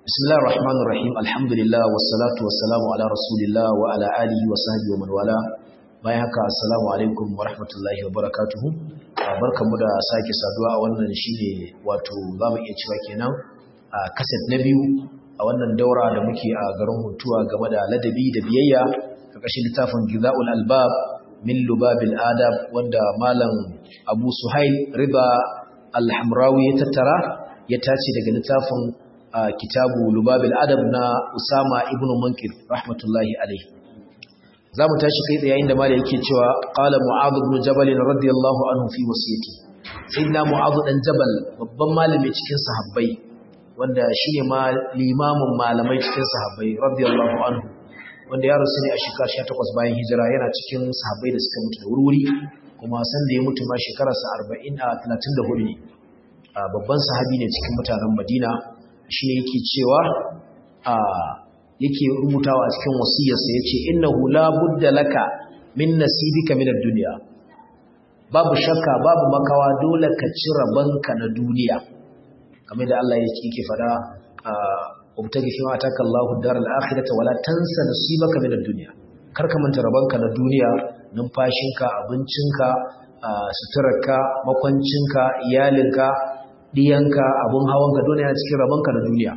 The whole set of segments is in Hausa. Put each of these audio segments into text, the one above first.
بسم الله الرحمن الرحيم الحمد لله والصلاة والسلام على رسول الله وعلى آله وصحبه ومن والاه bayan haka assalamu alaikum wa rahmatullahi wa barakatuhu barkanmu da sake saduwa a wannan shine wato zamu iya cewa kenan a kaset na biyu a wannan daura da muke a garin Huntuwa game da ladabi da biyayya karkashin littafin Gizaul Albab min Lubabil Adab wanda malam Abu Suhail Riba Al-Hamrawi ya tattara ya tace daga littafin kitabu Lubabil Adab na Usama ibn Munkir rahmatullahi alaihi zamu tashi kai tsaye yayin da malai yake cewa qala Mu'adh ibn Jabal radiyallahu anhu fi wasiyati sayyidina Mu'adh dan Jabal babban malami cikin sahabbai wanda shine ma limamin malamai cikin sahabbai radiyallahu anhu wanda ya rasu ne a shekara 18 bayan hijira yana cikin sahabbai da suka mutu da wuri kuma san da ya mutu ma shekararsa 40 a 34 ne babban sahabi ne cikin mutanen Madina shi yake cewa a yake rubutawa a cikin wasiyarsa yace innahu la budda laka min nasibika min ad-dunya babu shakka babu makawa dole ka ci rabanka na duniya kamar da Allah yake fada ubtagi fi ma ataka Allahu ad-dar al-akhirata wala tansa nasibaka min ad-dunya kar ka manta rabanka na duniya numfashinka abincinka suturarka makwancinka iyalinka diyanka abun hawanka dole yana cikin rabanka na duniya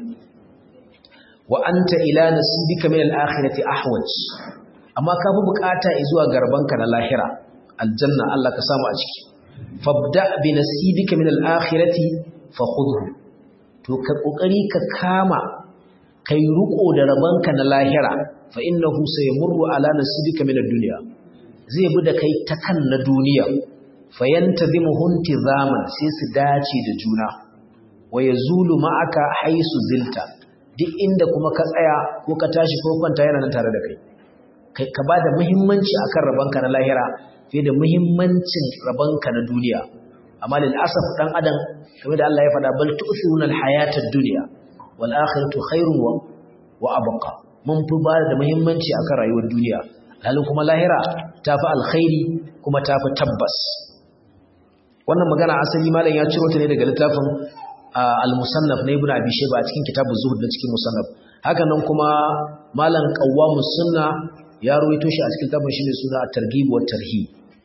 wa anta ila nasibika min al-akhirati ahwaj amma ka fi bukata zuwa garbanka na lahira aljanna Allah ka samu a ciki fabda bi nasibika min al-akhirati fa khudhu to ka kokari ka kama kai ruko da rabanka na lahira fa innahu sayamurru ala nasibika min ad-dunya zai bi da kai ta kan na duniya fayantazimuhu intizaman sai su dace da juna wa yazulu ma'aka haisu zilta duk inda kuma ka tsaya ko ka tashi ko kwanta yana nan tare da kai kai ka bada muhimmanci akan rabanka na lahira fiye da muhimmancin rabanka na duniya amma lil asaf dan adam kamar da Allah ya faɗa bal tu'thiruna al hayatad dunya wal akhiratu khairun wa wa abqa mun fi bada da muhimmanci akan rayuwar duniya halin kuma lahira tafi alkhairi kuma tafi tabbas wannan magana asali malam ya ciro ta ne daga littafin al-musannaf na ibnu abi shayba a cikin kitabu zuhud da cikin musannaf haka nan kuma malam qawwamus sunna ya ruwaito shi a cikin littafin shine suna at-targhib wa tarhib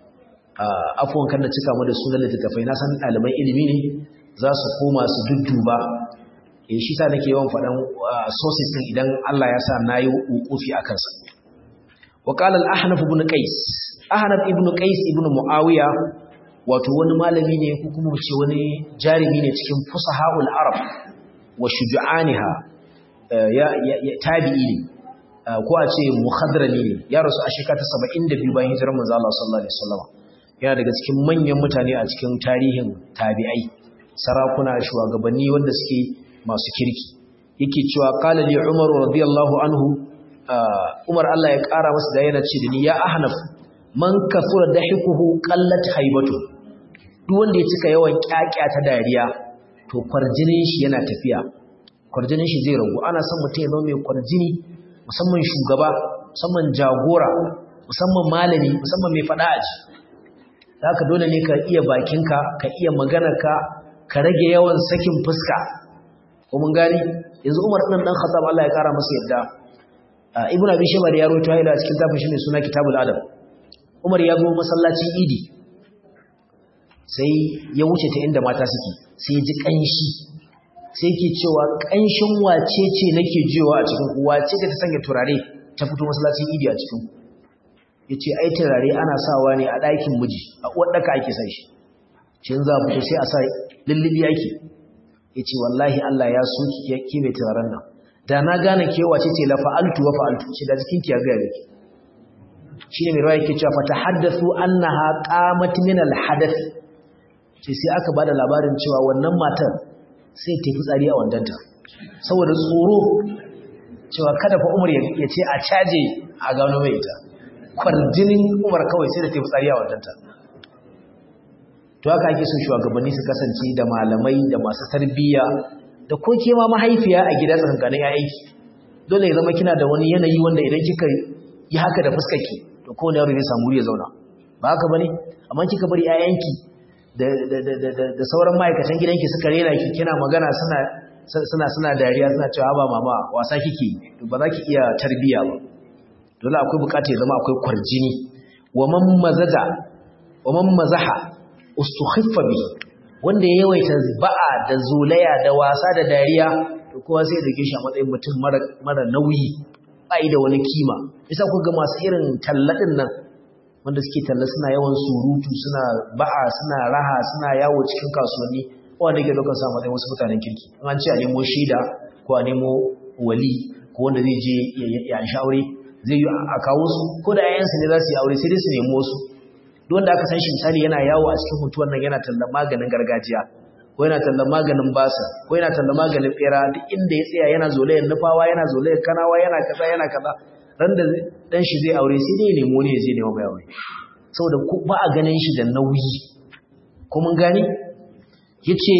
afwan kan da cika mu da sunan littafai na san ɗaliban ilimi ne za su koma su dudduba eh shi sa nake yawan faɗan sources din idan Allah ya sa nayi wukufi akan sa wa qala al-ahnaf ibn qais ahnaf ibn qais ibn muawiya wato wani malami ne ko kuma ce wani jarumi ne cikin fusahaul arab wa shuja'aniha ya tabi'i ne ko a ce muhadrami ne ya rasu a shekara ta 72 bayan hijirar manzo Allah sallallahu alaihi wasallam yana daga cikin manyan mutane a cikin tarihin tabi'ai sarakuna shugabanni wanda suke masu kirki yake cewa qala li umar radiyallahu anhu umar Allah ya kara masa da yana ce da ni ya ahnaf man kasura dahikuhu qallat haibatu duk wanda ya cika yawan kyakya ta dariya to kwarjinin shi yana tafiya kwarjinin shi zai ragu ana son mutum ya zama mai kwarjini musamman shugaba musamman jagora musamman malami musamman mai fada aji haka dole ne ka iya bakinka ka iya maganarka ka rage yawan sakin fuska ko mun gani yanzu Umar ɗan dan Khattab Allah ya kara masa yadda Ibn Abi Shayba da ya rawaito haila cikin tafin shi ne suna Kitabul Adab Umar ya zo masallacin Idi sai ya wuce ta inda mata suke sai ya ji kanshi sai yake cewa kanshin wace ce nake jiwa a cikin wace da ta sanya turare ta fito masallacin Idi a cikin yace ai turare ana sawa ne a ɗakin miji a uwar daka ake sa shi shin za fito sai a sa lullubi ake yace wallahi Allah ya so ki ki mai turaren nan da na gane ke wace ce la fa'altu wa fa'altu shi da jikin ki ya ga yake shine mai rawa yake cewa fatahaddathu annaha qamat min alhadath sai sai aka bada labarin cewa wannan matar sai ta fitsari a wandanta saboda tsoro cewa kada fa Umar ya ce a caje a gano mai ita kwarjinin Umar kawai sai da ta fitsari a wandanta to haka ake son shugabanni su kasance da malamai da masu tarbiyya da ko ke ma mahaifiya a gida tsakankanin ƴaƴanki dole ya zama kina da wani yanayi wanda idan kika yi haka da fuskarki to kowane yaro zai samu ya zauna ba haka bane amma kika bari ƴaƴanki da da da da sauran ma'aikatan gidanki suka rena ki kina magana suna suna suna dariya suna cewa ba mama wasa kike to ba za ki iya tarbiya ba dole akwai bukata ya zama akwai kwarjini wa man mazaja wa man mazaha ustukhiffa bi wanda ya yawaita ba'a da zulaya da wasa da dariya to kowa sai da shi a matsayin mutum mara mara nauyi bai da wani kima yasa ku ga masu irin talladin nan wanda suke talla suna yawan surutu suna ba'a suna raha suna yawo cikin kasuwanni wanda ke lokacin sa matsayin wasu mutanen kirki in an ce a nemo shaida ko a nemo wali ko wanda zai je ya an aure zai yi a kawo su ko da yayansu ne za su yi aure sai dai su nemo su duk wanda aka san shi misali yana yawo a cikin mutuwar nan yana tallan maganin gargajiya ko yana tallan maganin basa ko yana tallan maganin bera duk inda ya tsaya yana zolayen nufawa yana zolayen kanawa yana kaza yana kaza ran da dan shi zai aure sai dai nemo ne zai nemo mai aure saboda ba a ganin shi da nauyi ko mun gani yace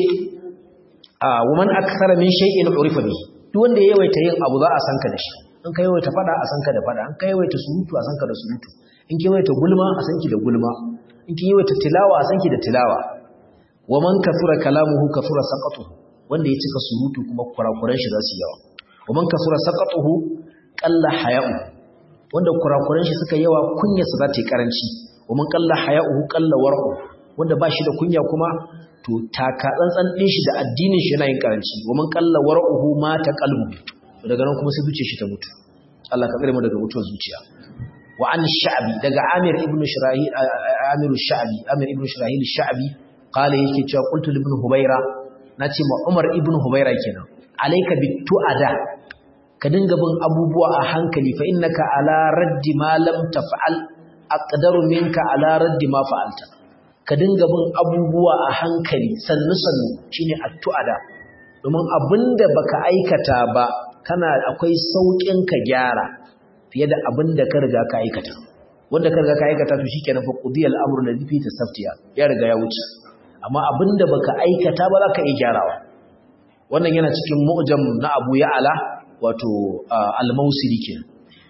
a woman akthara min shay'in urifa bi duk wanda ya yawaita yin abu za a san ka da shi in ka yawaita fada a san ka da fada in ka yawaita surutu a san ka da surutu in ki yawaita gulma a san ki da gulma in ki yawaita tilawa a san ki da tilawa woman kathura kalamuhu kathura saqatuhu wanda ya cika surutu kuma kurakuran shi za su yawa woman kathura saqatuhu qalla haya'u wanda kurakuran shi suka yawa kunyarsa za ta yi karanci woman qalla haya'uhu qalla war'u wanda ba shi da kunya kuma to taka tsantsan din shi da addinin shi yana yin karanci wa man qalla war'uhu ma ta qalbu daga nan kuma sai zuciyar shi ta mutu Allah ka tsare mu daga mutuwar zuciya wa an sha'bi daga Amir ibn Shirahil Amir sha'bi Amir ibn Shirahil sha'bi qala yake cewa qultu ibn Hubayra nace ma Umar ibn Hubayra kenan alayka bitu'ada ka dinga bin abubuwa a hankali fa innaka ala raddi ma lam taf'al aqdaru minka ala raddi ma fa'alta ka dinga bin abubuwa a hankali sannu-sannu shine addu'ada domin abinda baka aikata ba kana akwai saukin ka gyara fiye da abinda ka riga ka aikata wanda ka riga ka aikata to shikenan fa qudiyal amru ladhi fi tasaftiya ya riga ya wuce amma abinda baka aikata ba za ka iya gyarawa wannan yana cikin mu'jam na Abu Ya'la wato al-Mausili kenan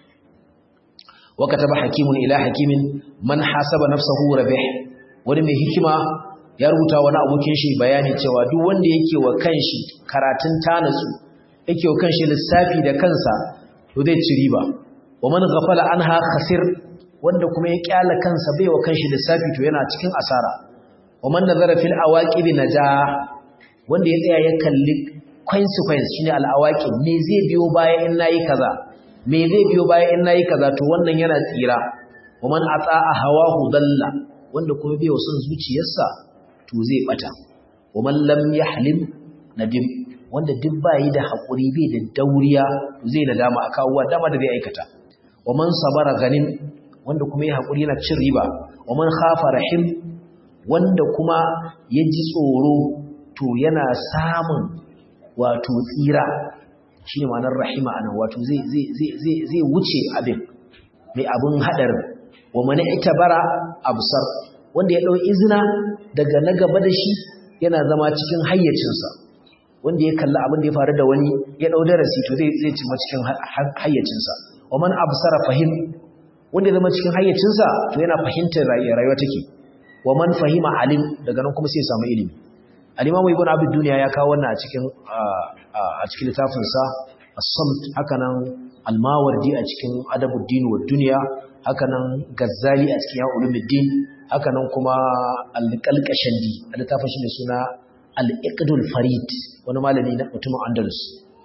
wa kataba hakimun ila hakimin man hasaba nafsahu rabih wani mai hikima ya rubuta wani abokin shi bayani cewa duk wanda yake wa kanshi karatun tanatsu yake wa kanshi lissafi da kansa to zai ci riba wa man ghafala anha khasir wanda kuma ya kyala kansa bai wa kanshi lissafi to yana cikin asara wa man nazara fil awaqib naja wanda ya tsaya ya kalli consequence shine al awaqib me zai biyo baya in nayi kaza me zai biyo baya in nayi kaza to wannan yana tsira wa man ata'a hawahu dalla wanda kuma bai son zuciyarsa to zai bata wa man lam yahlim nadim wanda duk bai da hakuri bai da dauriya to zai nadama akawa dama da zai aikata wa man sabara ganin wanda kuma ya hakuri yana cin riba wa man khafa rahim wanda kuma ya ji tsoro to yana samun wato tsira shine ma'anar rahima anan wato zai zai zai zai wuce abin mai abin hadarin wa man itabara absar wanda ya ɗau izina daga na gaba da shi yana zama cikin hayyacinsa wanda ya kalla abin da ya faru da wani ya ɗau darasi to zai zai cima cikin hayyacinsa wa man absara fahim wanda ya zama cikin hayyacinsa to yana fahimtar rayuwa take wa man fahima alim daga nan kuma sai ya samu ilimi al-imamu ibn abd dunya ya kawo wannan a cikin a cikin littafin sa as-samt haka nan al-mawardi a cikin adabuddin wa dunya haka nan gazzali a cikin ulumuddin haka nan kuma al-qalqashandi a littafin shi ne suna al-iqdul farid wani malami na mutumin andalus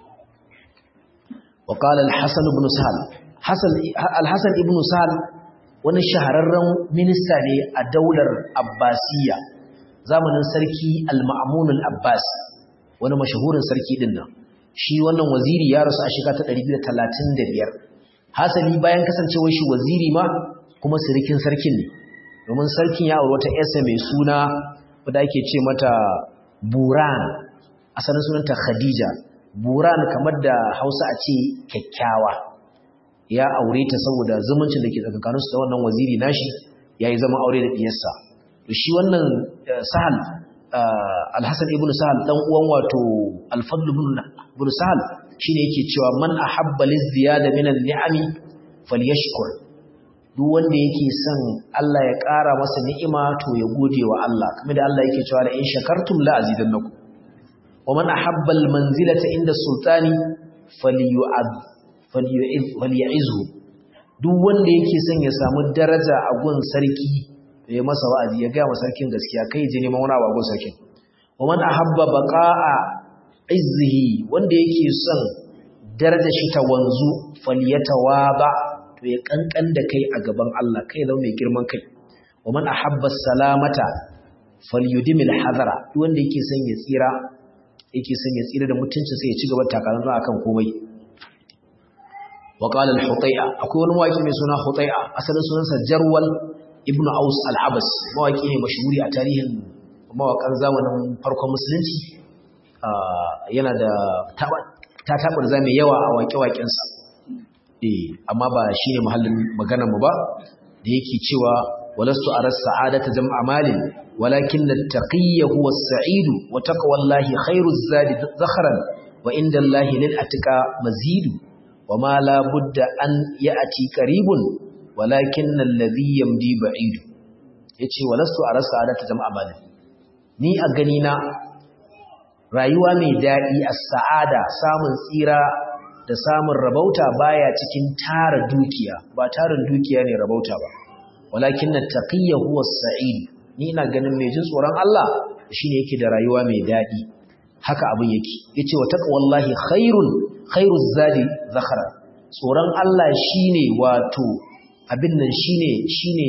wa qala al-hasan ibn sahal hasan al-hasan ibn sahal wani shahararren minista ne a daular abbasiyya zamanin sarki al-ma'mun al-abbas wani mashahurin sarki din nan shi wannan waziri ya rasu a shekara ta 235 hasali bayan kasancewar shi waziri ma kuma sirikin sarkin ne domin sarkin ya aure wata yarsa mai suna wadda ake ce mata buran asalin sunanta khadija buran kamar da hausa a ce kyakkyawa ya aure ta saboda zumuncin da ke tsakankaninsu da wannan waziri nashi ya yi zama aure da diyarsa to shi wannan sahal alhassan ibn sahal dan uwan wato alfadl ibn sahal shine yake cewa man ahabba lizziyada minan ni'ami falyashkur duk wanda yake son Allah ya ƙara masa ni'ima to ya gode wa Allah kamar da Allah yake cewa la in shakartum la azidannakum wa man ahabba al-manzilata inda sultani falyu'ad falyu'izhu duk wanda yake son ya samu daraja a gun sarki to ya masa wa'azi ya ga masa sarkin gaskiya kai je neman wani abu a gun sarkin wa man ahabba baqa'a izzihi wanda yake son daraja shi ta wanzu falyatawaba to ya kankan da kai a gaban Allah kai zama mai girman kai wa man ahabba salamata falyudimil hadara duk wanda yake son ya tsira yake son ya tsira da mutunci sai ya ci gaba takarar akan komai wa qala al-hutay'a akwai wani mawaki mai suna hutay'a asalin sunansa jarwal ibnu aus al-abas mawaki ne mashhuri a tarihin mawakan zamanin farkon musulunci yana da ta tabar za mai yawa a waƙe-waƙensa eh amma ba shine muhallin maganar mu ba da yake cewa walastu aras sa'adata jam'a malin walakin at-taqiyyu huwa as-sa'id wa taqwallahi khairu zadi zakhran wa inda Allahi lil atqa mazidu wa ma la budda an ya'ti qaribun walakin alladhi yamdi ba'id yace walastu aras sa'adata jam'a malin ni a gani na rayuwa mai daɗi a sa'ada samun tsira da samun rabauta baya cikin tara dukiya ba tarin dukiya ne rabauta ba walakin na taƙiyya huwa sa'id ni ina ganin mai jin tsoron Allah shine yake da rayuwa mai daɗi haka abin yake yace wa taqwallahi khairun khairuz zadi zakhara tsoron Allah shine wato abin nan shine shine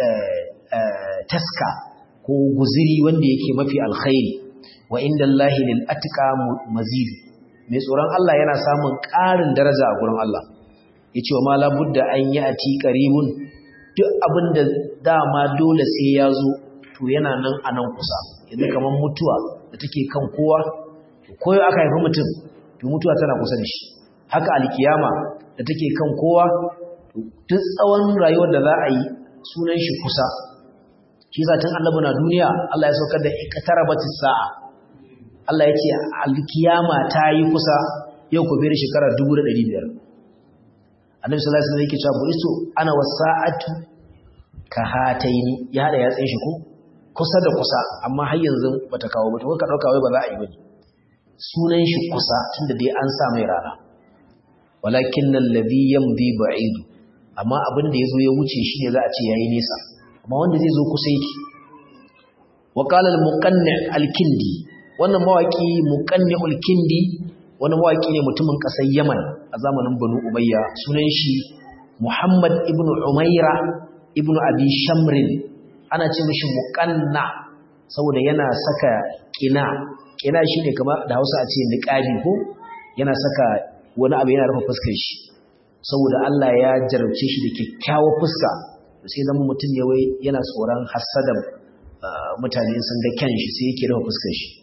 taska ko guziri wanda yake mafi alkhairi wa inda Allahi lil atqa mazid mai tsoron Allah yana samun ƙarin daraja a gurin Allah yace wa ma la budda an yati qaribun duk abinda dama dole sai ya zo to yana nan a nan kusa yanzu kaman mutuwa da take kan kowa koyo aka haifi mutum to mutuwa tana kusa da shi haka alkiyama da take kan kowa duk tsawon rayuwar da za a yi sunan shi kusa shi sa tun annabi na duniya Allah ya saukar da iqtarabatis sa'a Allah ya ce alkiyama ta yi kusa yau ku bere shekara 1500 Annabi sallallahu alaihi wasallam yake cewa buristo ana wasa'atu ka hataini ya hada yatsin shi ko kusa da kusa amma har yanzu bata kawo ba to ka dauka wai ba za a yi bane sunan shi kusa tunda dai an sa mai rana walakin alladhi yamdi ba'id amma abin da yazo ya wuce shi ne za a ce yayi nesa amma wanda zai zo kusa yake wa qala al-muqanni al-kindi wannan mawaki muqanni'ul kindi wani mawaki ne mutumin kasar Yaman a zamanin Banu Umayya sunan shi Muhammad ibn Umaira ibn Abi Shamrin ana ce mishi muqanna saboda yana saka kina kina shine kamar da Hausa a ce niqabi ko yana saka wani abu yana rufe fuskar shi saboda Allah ya jarabce shi da kyakkyawar fuska sai zama mutum ne wai yana tsoron hasadan mutane sun ga kyan shi sai yake rufe fuskar shi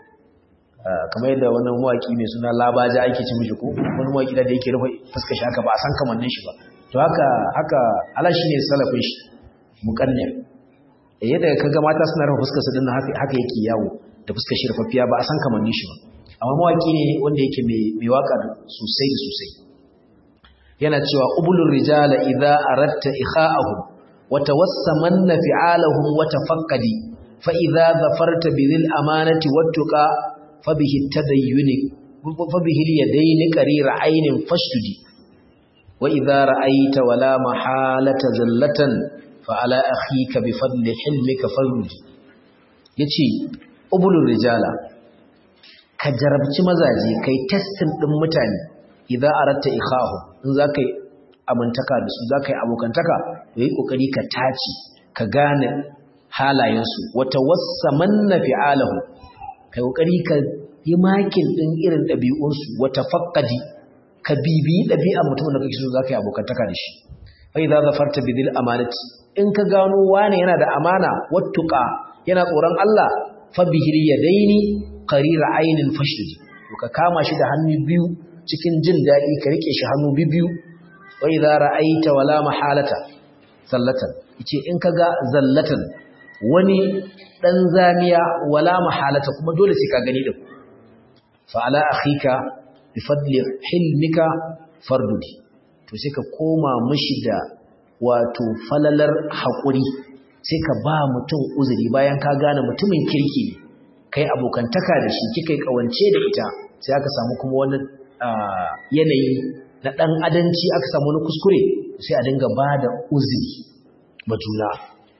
kamar yadda wannan mawaki mai suna labaja ake ci mishi ko wani mawaki da yake rufe fuskar shi haka ba a san kamannin shi ba to haka haka Allah shine salafin shi muqanni yadda kaga mata suna rufe fuskar su dinnan haka haka yake yawo da fuskar shi rufaffiya ba a san kamannin shi ba amma mawaki ne wanda yake mai mai waka sosai da sosai yana cewa ubulur rijala idza aratta ikha'ahum wa tawassamanna fi'alahum wa tafaqqadi fa idza zafarta bil amanati wattuqa fabihi tadayyuni fabihi yadaini qarira aynin fashtudi wa idza ra'aita wala mahalata zallatan fa ala akhika bi fadli hilmika farudi yace ubulur rijala ka jarabci mazaje kai testing din mutane idza aratta ikhahu in zakai amintaka da su zakai abokantaka to yi kokari ka taci ka gane halayensu wata wassamanna fi'alahu kai kokari ka yi makin din irin ɗabi'unsu wata faqqadi ka bibi ɗabi'ar mutumin da kake so zaka yi abokantaka da shi fa idza zafarta bidil amanati in ka gano wane yana da amana wattuqa yana tsoron Allah fa bihil yadaini qarira ainin fashdi to ka kama shi da hannu biyu cikin jin daɗi ka rike shi hannu biyu wa idza ra'aita wala mahalata zallatan yace in kaga zallatan wani dan zamiya wala mahalata kuma dole sai ka gani din fa ala akhika bi fadli hilmika fardudi to sai ka koma mishi da wato falalar hakuri sai ka ba mutum uzuri bayan ka gane mutumin kirki kai abokantaka da shi kika yi kawance da ita sai aka samu kuma wani yanayi na ɗan adanci aka samu wani kuskure sai a dinga ba da uzuri ma juna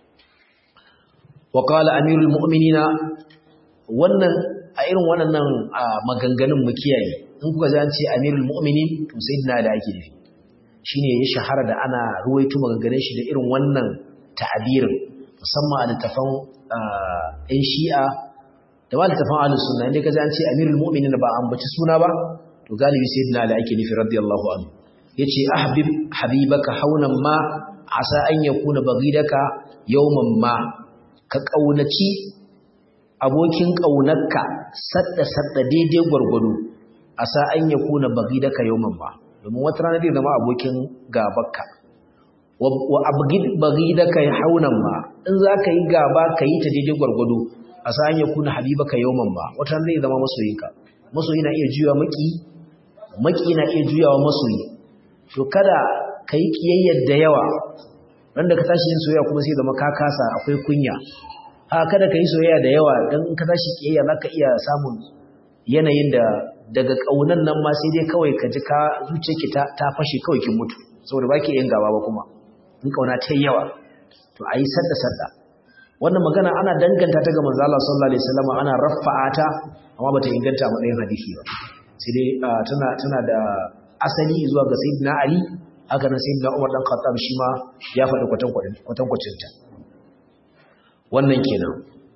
wa qala amirul mu'minina wannan a irin waɗannan maganganun mu kiyaye in kuka ji an ce amirul mu'minin to sayyidina da ake nufi shine ya shahara da ana ruwaito maganganun shi da irin wannan ta'abirin musamman a littafan ɗan shi'a da ba littafan ahlus sunna inda ka ji an ce amirul mu'minin ba an baci suna ba to galibi sayyidina da ake nufi radiyallahu anhu yace ahbib habibaka haunan ma asa an yakuna baghidaka yawman ma ka kaunaci abokin ƙaunarka sadda-sadda daidai gwargwado a sa'an ya kuna bagi da ka yawon ba domin wata rana zai zama abokin gabarka wa bagi da ka yi haunan ba in za ka yi gaba ka yi ta daidai gwargwado a sa'an ya kuna habiba ka yawon ba wata rana zai zama masoyinka masoyi na iya juyawa maki maki na iya juyawa masoyi to kada ka yi ƙiyayyar da yawa randa ka tashi yin soyayya kuma sai zama ka kasa akwai kunya a kada ka yi soyayya da yawa don in ka tashi kiyayya za ka iya samun yanayin da daga ƙaunan nan ma sai dai kawai ka ji ka zuciyarki ta fashe kawai kin mutu saboda ba ki yin gaba ba kuma in ƙauna ta yi yawa to a yi sadda sadda wannan magana ana danganta ta ga manzo Allah sallallahu alaihi wasallam ana rafa'a ta amma bata inganta a matsayin hadisi ba sai dai tana tana da asali zuwa ga sayyidina Ali haka nan sayyidina Umar dan Khattab shi ma ya faɗi kwatankwacin ta wannan kenan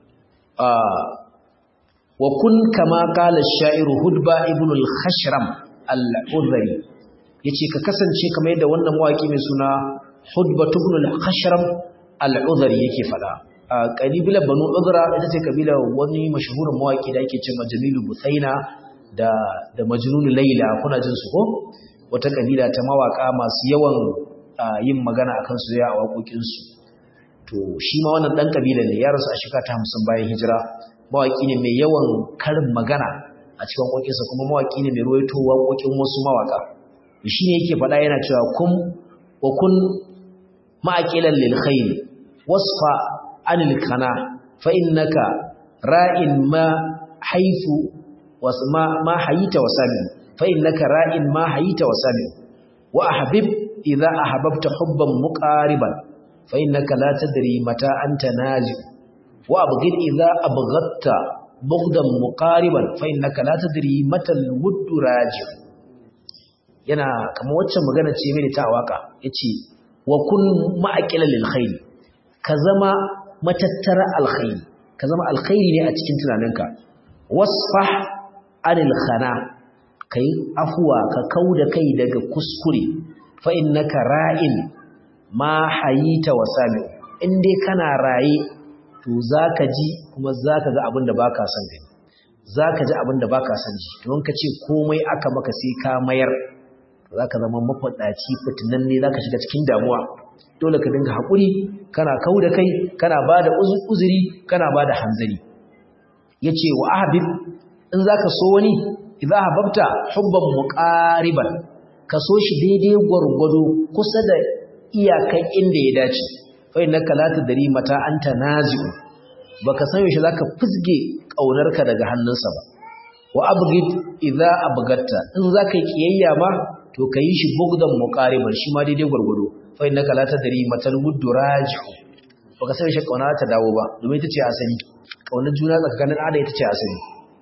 wa kun kama kala sha'iru hudba ibn al-khashram al-udhari yace ka kasance kamar yadda wannan mawaki mai suna hudba ibn al-khashram al-udhari yake fada kabila banu udhra ita ce kabila wani mashhurin mawaki da yake cewa jamilu busaina da da majnun layla kuna jin su ko wata kabila ta mawaka masu yawan yin magana akan su ya a waƙoƙin su to shi ma wannan dan kabila ne ya rasu a shekara ta 50 bayan hijira mawaki ne mai yawan karin magana a cikin waƙoƙinsa kuma mawaki ne mai ruwaito waƙoƙin wasu mawaka shi ne yake faɗa yana cewa kun wa kun ma'aqilan lil khair wasfa anil kana fa innaka ra'in ma haifu wasma ma hayita wasami fa innaka ra'in ma hayita wasami wa ahbib idza ahbabta hubban muqariban فإنك لا تدري متى أنت نازل وأبغض إذا أبغضت بغضا مقاربا فإنك لا تدري متى الود راجع yana kamar waccan magana ce mai ta waka yace wa kun ma'aqila lil khair ka zama matattara alkhairi ka zama alkhairi ne a cikin tunaninka wasfah anil khana kai afwa ka kauda kai daga kuskure fa innaka ra'in ma hayita wa sami in dai kana raye to zaka ji kuma zaka ga abin da baka son gani zaka ji abin da baka son ji don ka ce komai aka maka sai ka mayar zaka zama mafadaci fitinan ne zaka shiga cikin damuwa dole ka dinga hakuri kana kauda kai kana bada uzuri kana bada hanzari yace wa ahbib in zaka so wani idza hababta hubban muqariban ka so shi daidai gwargwado kusa da iyakan inda ya dace fa innaka la tadri mata anta nazi'u baka san yaushe zaka fusge kaunarka daga hannunsa ba wa abghid idza abgatta in zaka yi kiyayya ma to kayi shi bugdan muqariban shi ma daidai gurgudu fa innaka la tadri matal wuddu raji'u baka san yaushe kauna ta dawo ba domin ita ce asali kaunar juna tsakanin ada ita ce asali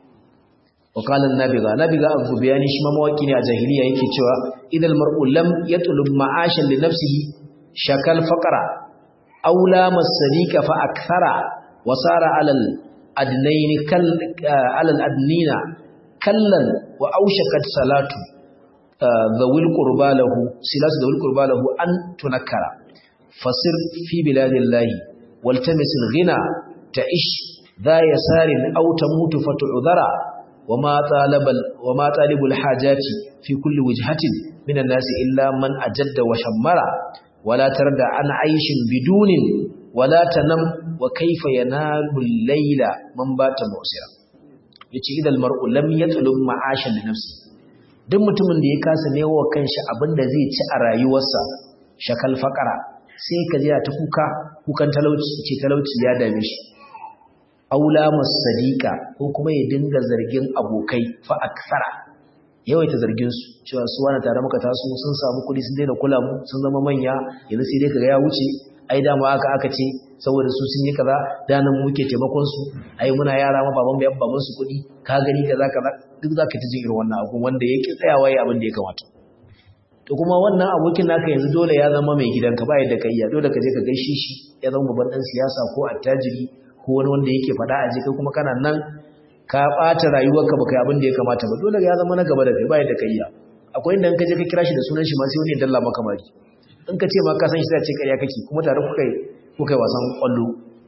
وقال النابغة نابغة أبو بياني شما مواكين يا جاهلية يكي تشوى إذا المرء لم يطلب معاشا لنفسه شكل فقرا أو لام السديك فأكثر وصار على الأدنين كل على الأدنين كلا وأوشكت صلاة ذوي القربى له سلاس ذوي القربى له أن تنكر فصر في بلاد الله والتمس الغنى تعيش ذا يسار أو تموت فتعذر وما طالب وما طالب الحاجات في كل وجهة من الناس إلا من أجد وشمر ولا تردع عن عيش بدون ولا تنم وكيف ينال الليل من بات مؤسرا yace idan mar'u lam yatlub ma'ashan li nafsi duk mutumin da ya kasa newa kanshi abinda zai ci a rayuwarsa shakal faqara sai ka ji ta kuka kukan talauci ce talauci ya dame shi aula masadiqa ko kuma ya dinga zargin abokai fa aksara yawaita zargin su cewa su wani tare muka taso sun samu kuɗi sun daina kula mu sun zama manya yanzu sai dai kaga ya wuce ai dama aka aka ce saboda su sun yi kaza da nan muke taimakon su ai muna yara ma baban mu yabba musu kuɗi ka gani kaza kaza duk zaka ta jin irin wannan abu wanda yake tsayawa yayi abin da ya kamata to kuma wannan abokin naka yanzu dole ya zama mai gidanka ba yadda ka iya dole ka je ka gaishe shi ya zama babban dan siyasa ko attajiri ko wani wanda yake faɗa a kai kuma kana nan ka ɓata rayuwarka baka yi abin da ya kamata ba dole ya zama na gaba da kai ba yadda ka iya akwai inda in ka je ka kira shi da sunan shi ma sai wani ya dalla maka mari in ka ce ma ka san shi sai ce ƙarya kake kuma tare kuka yi kuka yi wasan ƙwallo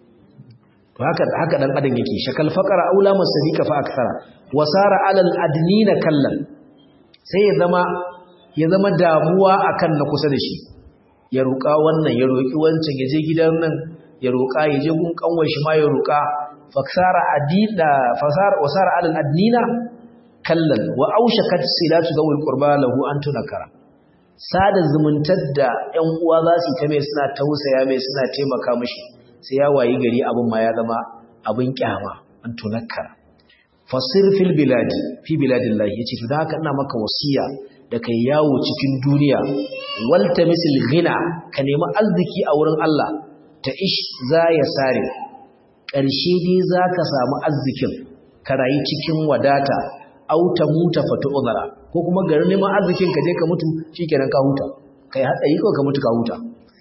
to haka haka dan adam yake shakal faqara aula masadika fa akthara wasara alal adnina kallan sai ya zama ya zama damuwa akan na kusa da shi ya roƙa wannan ya roƙi wancan ya je gidan nan ya roƙa ya je gun kanwar shi ma ya roƙa fasara adida fasara wasara alal adnina kallan wa aushakat silatu zawil qurba lahu an tunakara sada zumuntar da ƴan uwa za su ta mai suna tausaya mai suna taimaka mishi sai ya wayi gari abin ma ya zama abin kyama an tunakara fasir fil biladi fi biladillahi yace to da haka ina maka wasiya da kai yawo cikin duniya waltamisil ghina ka nemi arziki a wurin Allah ta ish za ya sare ƙarshe dai za ka samu arzikin ka rayu cikin wadata auta muta fata uzara ko kuma garin neman arzikin ka je ka mutu shikenan ka huta kai hatsari ko ka mutu ka huta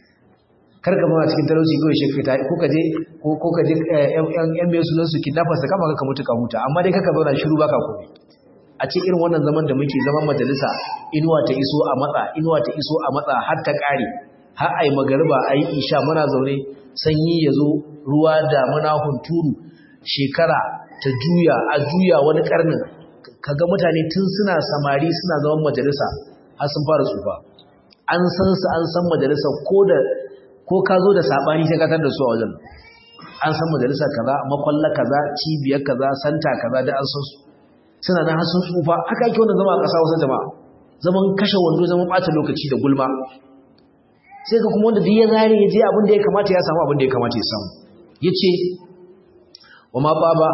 kar ka mawa cikin talauci kawai shi ta ko ka je ko ka je yan mai sunan su kidnappers da kama ka mutu ka huta amma dai kaka zauna shiru baka komai a ce irin wannan zaman da muke zaman majalisa inuwa ta iso a matsa inuwa ta iso a matsa har ta kare har ai magariba ai isha muna zaune sanyi ya zo ruwa da muna hunturu shekara ta juya a juya wani karnin kaga mutane tun suna samari suna zaman majalisa har sun fara tsufa an san su an san majalisa ko da ko ka zo da sabani sai ka tar da su a wajen an san majalisa kaza makwalla kaza cibiyar kaza santa kaza da an san su suna nan har sun tsufa haka yake wannan zama a ƙasa wasu jama'a zaman kashe wando zaman ɓata lokaci da gulma sai ka kuma wanda duk ya zare ya je abin da ya kamata ya samu abin da ya kamata ya samu ya ce wa ma baba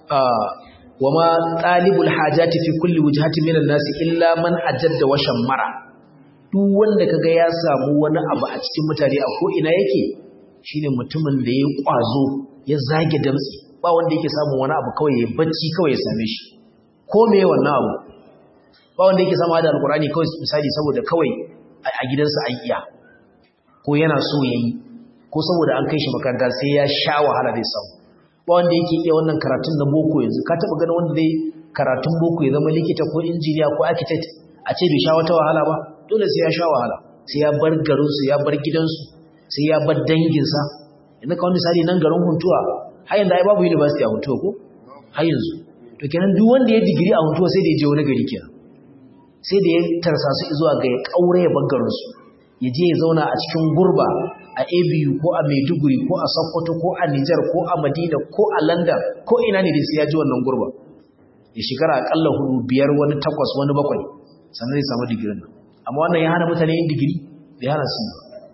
wa ma talibul hajati fi kulli wujhati minan nasi illa man ajadda wa shammara duk wanda kaga ya samu wani abu a cikin mutane a ko ina yake shine mutumin da ya kwazo ya zage damtsi ba wanda yake samun wani abu kawai ya bacci kawai ya same shi ko me wannan abu ba wanda yake samu da alkurani kawai misali saboda kawai a gidansa an iya ko yana so yayi ko saboda an kai shi makaranta sai ya sha wahala zai samu ba wanda yake iya wannan karatun na boko yanzu ka taba ganin wanda zai karatun boko ya zama likita ko injiniya ko architect a ce bai sha wata wahala ba dole sai ya sha wahala sai ya bar garinsu ya bar gidansu sai ya bar danginsa yanzu kawai misali nan garin huntuwa har yanzu ai babu university a huntuwa ko har yanzu to kenan duk wanda ya digiri a huntuwa sai da ya je wani gari kenan sai da ya tarsa su zuwa ga ya kaure ya bar garinsu ya je ya zauna a cikin gurba a abu ko a maiduguri ko a sokoto ko a nijar ko a madina ko a london ko ina ne dai sai ya ji wannan gurba ya shekara akalla hudu biyar wani takwas wani bakwai sannan zai samu digirin nan amma wannan ya hana mutane yin digiri bai hana su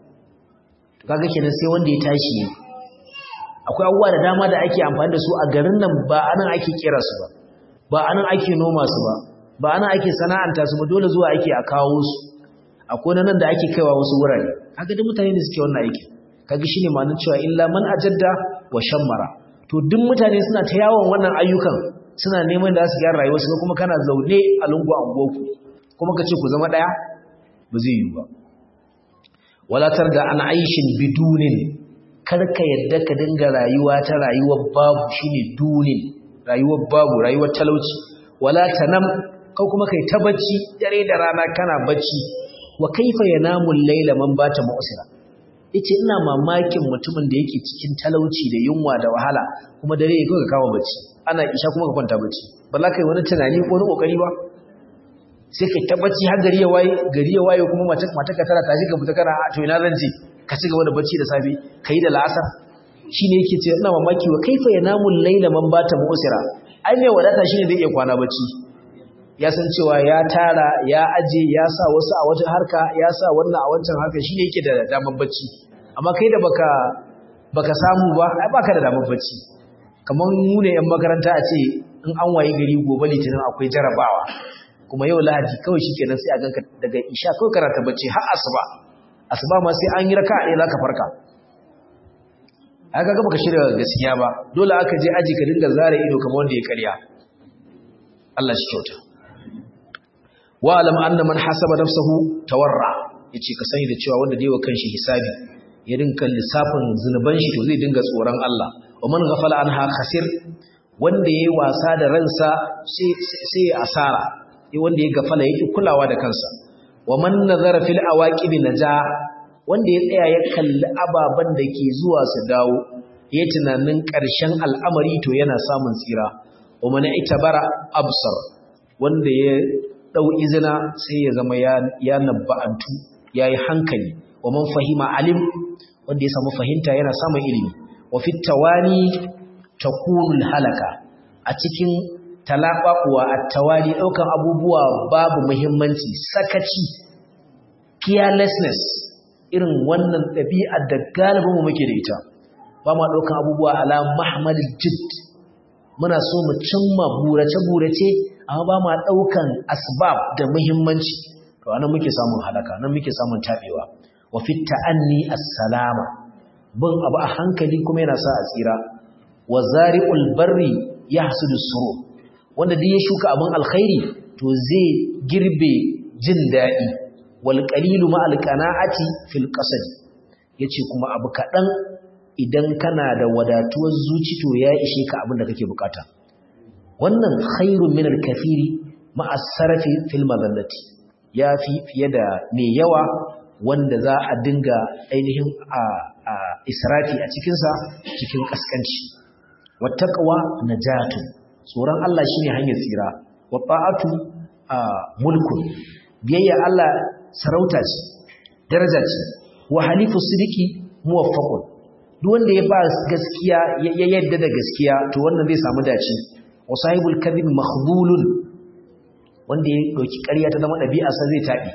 to kaga kenan sai wanda ya tashi ne akwai abubuwa da dama da ake amfani da su a garin nan ba anan ake kera su ba ba anan ake noma su ba ba anan ake sana'anta su ba dole zuwa ake a kawo su akwai nan da ake kaiwa wasu wurare kaga duk mutane ne suke wannan aiki kaga shine ma'anar cewa illa man ajadda wa shammara to duk mutane suna ta yawon wannan ayyukan suna neman da su gyara rayuwarsu kuma kana zaune a lungu a unguwarku kuma ka ce ku zama ɗaya ba zai yi ba walatar da an aishin bidunin karka yadda ka dinga rayuwa ta rayuwar babu shine dunin rayuwar babu rayuwar talauci wala tanam ko kuma kai ta bacci dare da rana kana bacci wa kaifa yanamu al-layla man bata mu'sira yace ina mamakin mutumin da yake cikin talauci da yunwa da wahala kuma dare ya ka kawo bacci ana isha kuma ka kwanta bacci ba za ka yi wani tunani ko wani kokari ba sai ka tabbaci har gari ya waye gari ya waye kuma mace mata ka tara tashi ka fita kana to ina zan je ka ci gaba da bacci da safe kai da la'asar shine yake ce ina mamaki wa kaifa yanamu layla man bata mu'sira ai mai wadata shine zai iya kwana bacci ya san cewa ya tara ya aje ya sa wasu a wata harka ya sa wannan a wancan harka shine yake da damar bacci amma kai da baka baka samu ba ai baka da damar bacci kamar mu ne yan makaranta a ce in an waye gari gobe litinin akwai jarabawa kuma yau lahadi kawai shikenan sai a ganka daga isha kawai karanta bacci har asuba asuba ma sai an yi raka ɗaya zaka farka aka ga baka shirya gaskiya ba dole aka je aji ka dinga zare ido kamar wanda ya karya Allah shi kyauta wa alam anna man hasaba nafsahu tawarra yace ka sani da cewa wanda dai wa kanshi hisabi ya dinka lissafin zunuban shi to zai dinga tsoron Allah wa man ghafala anha khasir wanda yayi wasa da ransa sai sai asara sai wanda ya gafala yake kulawa da kansa wa man nazara fil awaqib naja wanda ya tsaya ya kalli ababan da ke zuwa su dawo ya tunanin ƙarshen al'amari to yana samun tsira wa man itabara absar wanda ya dau izina sai ya zama ya ya nabba'antu yayi hankali wa man fahima alim wanda ya samu fahimta yana samun ilimi wa fit tawani takunu halaka a cikin talaɓaɓuwa a tawali ɗaukan abubuwa babu muhimmanci sakaci carelessness irin wannan ɗabi'ar da galibinmu muke da ita ba ma ɗaukan abubuwa ala mahmalil jid muna so mu cimma burace-burace amma ba ma ɗaukan asbab da muhimmanci to anan muke samun halaka nan muke samun taɓewa wa fit ta'anni as-salama bin abu a hankali kuma yana sa a tsira wa zari'ul barri yahsudu suru wanda duk ya shuka abin alkhairi to zai girbe jin daɗi wal qalilu ma al qana'ati fil qasad yace kuma abu kaɗan idan kana da wadatuwar zuci to ya ishe ka abin da kake bukata wannan khairun min al kathiri ma as-sarafi fil madallati yafi fiye da mai yawa wanda za a dinga ainihin a israfi a cikinsa cikin kaskanci wattaqwa najatun tsoron Allah shine hanyar tsira wa ta'atu mulkun biyayya Allah sarauta ce daraja ce wa halifu sidiki muwaffaqun duk wanda ya ba gaskiya ya yadda da gaskiya to wannan zai samu dace wa sahibul kadhib makhdhulun wanda ya dauki ƙarya ta zama ɗabi'a sa zai tabi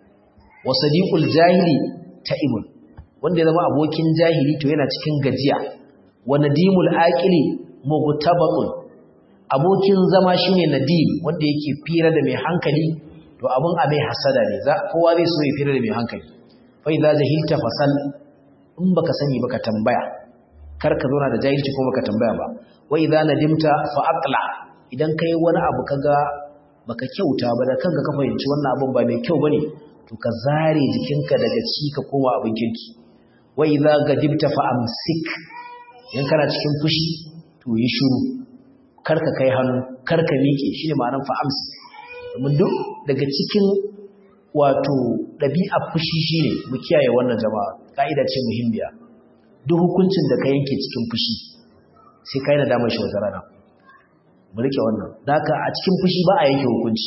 wa sadiqul jahili ta'ibun wanda ya zama abokin jahili to yana cikin gajiya wa nadimul aqili mughtabaqun abokin zama shine nadim wanda yake fira da mai hankali to abun a mai hasada ne za kowa zai so ya fira da mai hankali fa idza jahilta fasal in baka sani baka tambaya kar ka zauna da jahilci ko baka tambaya ba wa idza nadimta fa aqla idan kai wani abu kaga baka kyauta ba da kanka ka fahimci wannan abun ba mai kyau bane to ka zare jikinka daga ci ka koma abin kirki wa idza gadibta fa amsik in kana cikin fushi to yi shiru karka kai hannu karka miƙe shine ma'anar fa amsi domin duk daga cikin wato ɗabi'a fushi shine mu kiyaye wannan jama'a ka'ida ce muhimmiya duk hukuncin da ka yanke cikin fushi sai kai na damar shi wata rana mu rike wannan daka a cikin fushi ba a yanke hukunci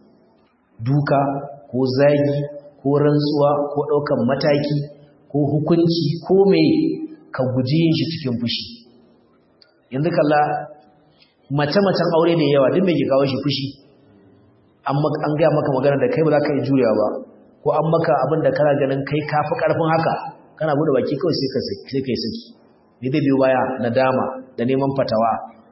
duka ko zagi ko rantsuwa ko ɗaukan mataki ko hukunci ko mai ka guji yin shi cikin fushi yanzu kalla mace-macen aure da yawa duk mai ke kawo shi fushi an gaya maka magana da kai ba za ka yi jurewa ba ko an maka abin da kana ganin kai kafi karfin haka kana bude baki kawai sai ka yi saki ne zai biyo baya nadama da neman fatawa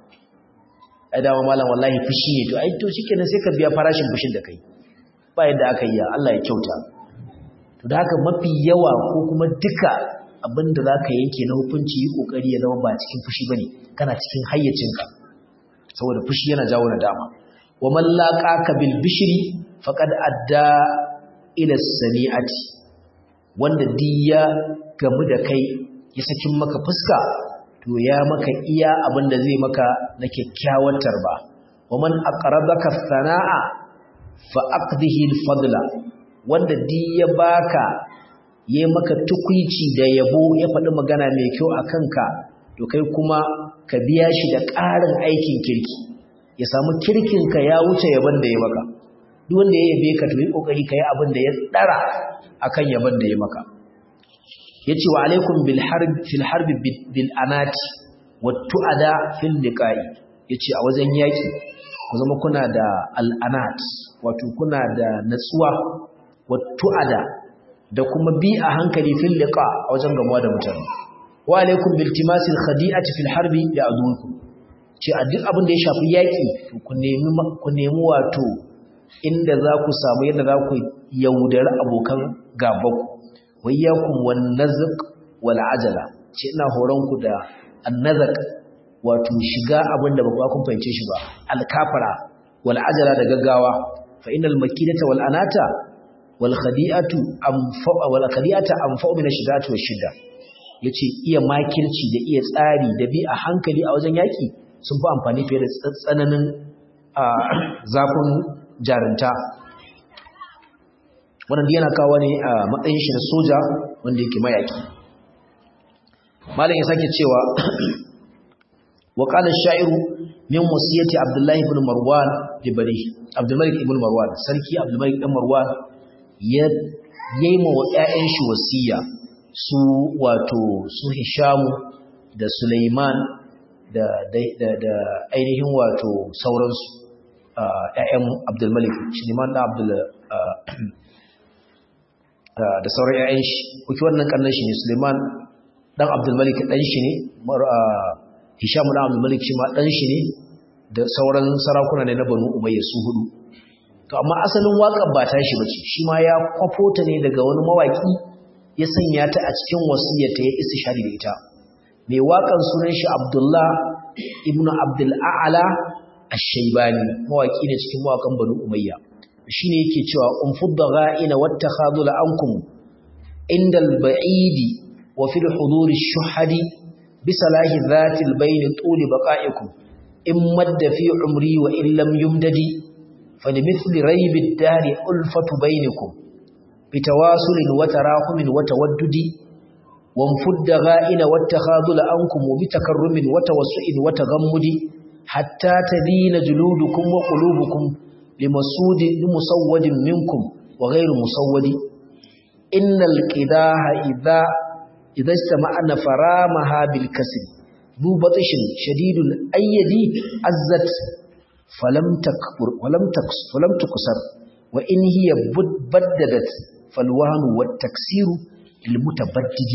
ai dama malam wallahi fushi ne to ai to shikenan sai ka biya farashin fushin da kai ba yadda aka yi Allah ya kyauta to da haka mafi yawa ko kuma duka abinda za ka yanke na hukunci yi kokari ya zama ba cikin fushi bane kana cikin hayyacinka saboda fushi yana jawo nadama wa man laqaka bil bishri faqad adda ila sani'ati wanda diya gamu da kai ya sakin maka fuska to ya maka iya abinda zai maka na kyakkyawar tarba wa man aqrabaka sana'a fa aqdihi al fadla wanda diya baka yayi maka tukuici da yabo ya faɗi magana mai kyau akan ka to kai kuma ka biya shi da ƙarin aikin kirki ya samu kirkinka ya wuce yaban da ya maka duk wanda ya yabe ka to yi kokari kai abin da ya dara akan yaban da ya maka yace wa alaikum bil harb fil harb bil anati wat tuada fil liqai yace a wajen yaki ku zama kuna da al anat wato kuna da natsuwa wat tuada da kuma bi a hankali fil liqa a wajen gamuwa da mutane wa alaikum bil timasil khadi'ati fil harbi ya adukum ce a duk abin da ya shafi yaƙi ku nemi ku nemi wato inda za ku samu yadda za ku yaudari abokan gabanku wayyakum wan nazq wal ajala ce ina horon ku da annazaq wato shiga abin da ba kun fahimce shi ba alkafara wal ajala da gaggawa fa innal makidata wal anata wal khadi'atu anfa wal khadi'ata anfa min ash-shidati wash-shidda yace iya makirci da iya tsari da bi a hankali a wajen yaki sun fi amfani fiye da tsananin zafin jarinta wannan yana kawo ne a matsayin shi na soja wanda yake mayaki malam ya sake cewa wa qala ash-sha'iru min wasiyati abdullah ibn marwan libari abdul malik ibn marwan sarki abdul malik ibn marwan ya yayma wa ƴaƴan shi wasiya su wato su hishamu da sulaiman da da da ainihin wato sauransu ƴaƴan abdul malik sulaiman da abdul da sauran ƴaƴan shi kuke wannan kannan shi ne sulaiman dan abdul malik dan shi ne hisham dan abdul malik shi ma dan shi ne da sauran sarakuna ne na banu umayya su hudu to amma asalin waƙar ba ta shi bace shi ma ya kwafo ta ne daga wani mawaki ya sanya ta a cikin wasiyyata ya istishari da ita mai waƙar sunan shi abdullah ibnu abdul a'la ash-shaybani mawaki ne cikin mawakan banu umayya shine yake cewa umfudda gha'ina wattakhadul ankum indal ba'idi wa fil huduri shuhadi bisalahi dhatil bayni tuli baqa'ikum in madda fi umri wa in lam yumdadi falimithli raybid dari ulfatu bainakum bitawasulin wa tarahumin wa tawaddudi wanfudda gha'ina wattakhadul ankum bitakarrumin wa tawassu'in wa taghammudi hatta tadina juludukum wa qulubukum limasudi limusawwadin minkum wa ghayru musawwadi innal qidaha idha idha istama'na faramaha bil kasb ذو بطش شديد الأيدي عزت فلم تكبر ولم تكس ولم تكسر وإن هي بددت فالوهن والتكسير المتبدد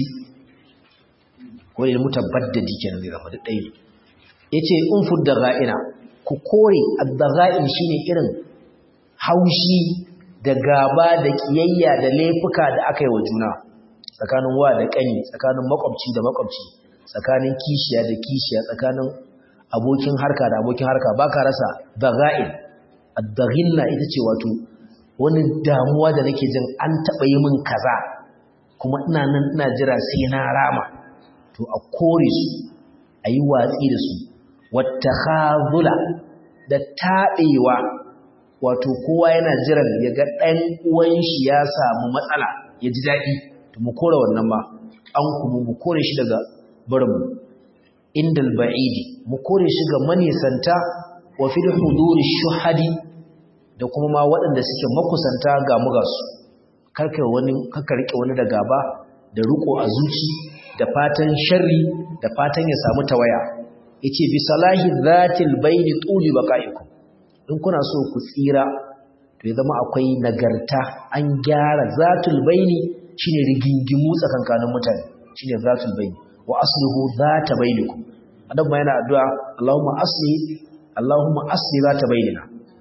والمتبدد كان ذي رفض الدين yace in fudda ga'ina ku kore ad-daga'in shine irin haushi da gaba da kiyayya da laifuka da aka yi wa juna tsakanin wa da kani tsakanin makwabci da makwabci tsakanin kishiya da kishiya tsakanin abokin harka da abokin harka ba ka rasa daga'in ad-daghilla ita ce wato wani damuwa da nake jin an taɓa yi min kaza kuma ina nan ina jira sai na rama to a kore su a yi watsi da su wata khazula da taɓewa wato kowa yana jiran ya ga ɗan uwan shi ya samu matsala ya ji daɗi to mu kore wannan ba an kuma mu kore shi daga barinmu indal ba'idi mu kore shi ga manisanta wa fil huduri shuhadi da kuma ma waɗanda suke makusanta ga mu ga su karka wani karka rike wani da gaba da riko a zuci da fatan sharri da fatan ya samu tawaya yace bi salahi zatil bayni tuli baqaikum in kuna so ku tsira to ya zama akwai nagarta an gyara zatul bayni shine rigingimu tsakankanin mutane shine zatul bayni wa aslihu zata bainakum adam yana addu'a Allahumma asli Allahumma asli zata bainina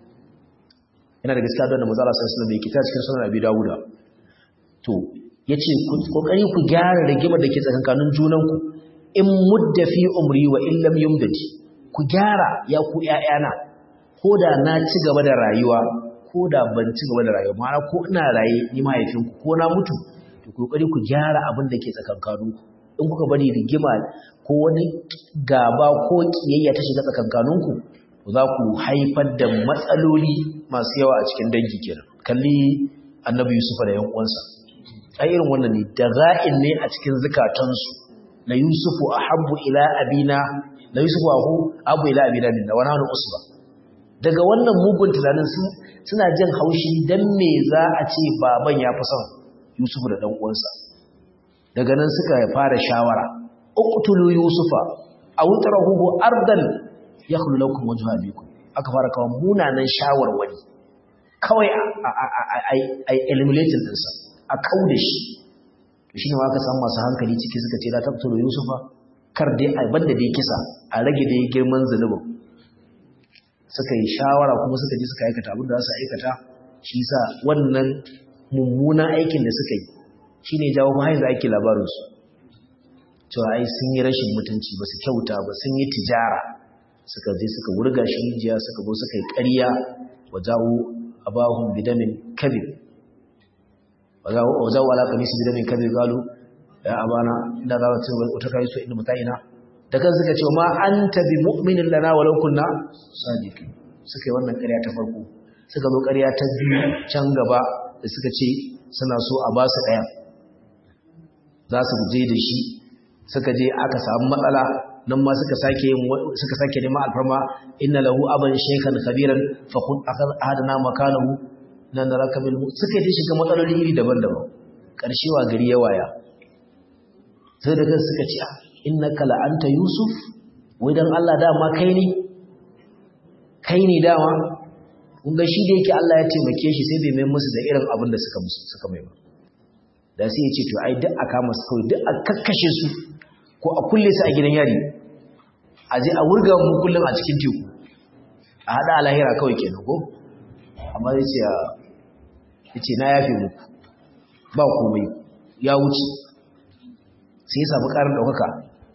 yana da gaskiya da manzo Allah sallallahu alaihi wasallam yake ta cikin sunan Abi Dawud to yace ku kokari ku gyara rigimar da ke tsakankanin junanku in mudda fi umri wa in lam yumdadi ku gyara ya ku ƴaƴana koda na ci gaba da rayuwa koda ban ci gaba da rayuwa ma'ana ko ina raye ni mahaifinku ko na mutu to kokari ku gyara abin da ke tsakankaninku in kuka bari rigima ko wani gaba ko kiyayya ta shiga tsakankaninku za ku haifar da matsaloli masu yawa a cikin dangi kenan kalli annabi yusufa da yan uwansa ai irin wannan ne da ra'in ne a cikin zukatansu la yusufu ahabbu ila abina la yusufu ahu abu ila abina minna wa nahnu usba daga wannan mugun tunanin suna jin haushi dan me za a ce baban ya fi son yusufu da dan uwansa daga nan suka fara shawara uqtulu yusufa aw tarahu ardan yakhlu lakum wajhu abikum aka fara kawo munanan shawarwari kawai ai eliminating dinsa a kauda shi to shine aka samu masu hankali ciki suka ce la taqtulu yusufa kar dai ai banda dai kisa a rage dai girman zunubin suka yi shawara kuma suka je suka aikata abin da za su aikata shi sa wannan mummunan aikin da suka yi shine jawo mahaiz da ake labarinsu cewa ai sun yi rashin mutunci ba su kyauta ba sun yi tijara suka je suka wurga shi rijiya suka zo suka yi ƙarya wa jawo abahun bidamin kabir wa jawo ala kamisi bidamin kabir galu ya abana inda za ta wata kai so inda mutayina da kan suka ce ma anta bi mu'minin lana walau kunna sadiqin suka yi wannan ƙarya ta farko suka zo ƙarya ta biyu can gaba da suka ce suna so a ba su ɗaya za su je da shi suka je aka samu matsala nan ma suka sake suka sake neman alfarma inna lahu aban shaykhan kabiran fa kun ahadana makanahu nan naraka bil suka je shiga matsaloli iri daban-daban karshe wa gari ya waya sai da kan suka ce innaka la anta yusuf wai dan Allah dama kai ne kai ne dama kun ga shi da yake Allah ya taimake shi sai bai mai musu da irin abin da suka musu suka mai ba da sai ya ce to ai duk aka masu kawai duk a kakkashe su ko a kulle su a gidan yari a je a wurga mu kullum a cikin teku a hada alahira kawai kenan ko amma zai ce ya ce na yafe muku ba komai ya wuce sai ya samu karin ɗaukaka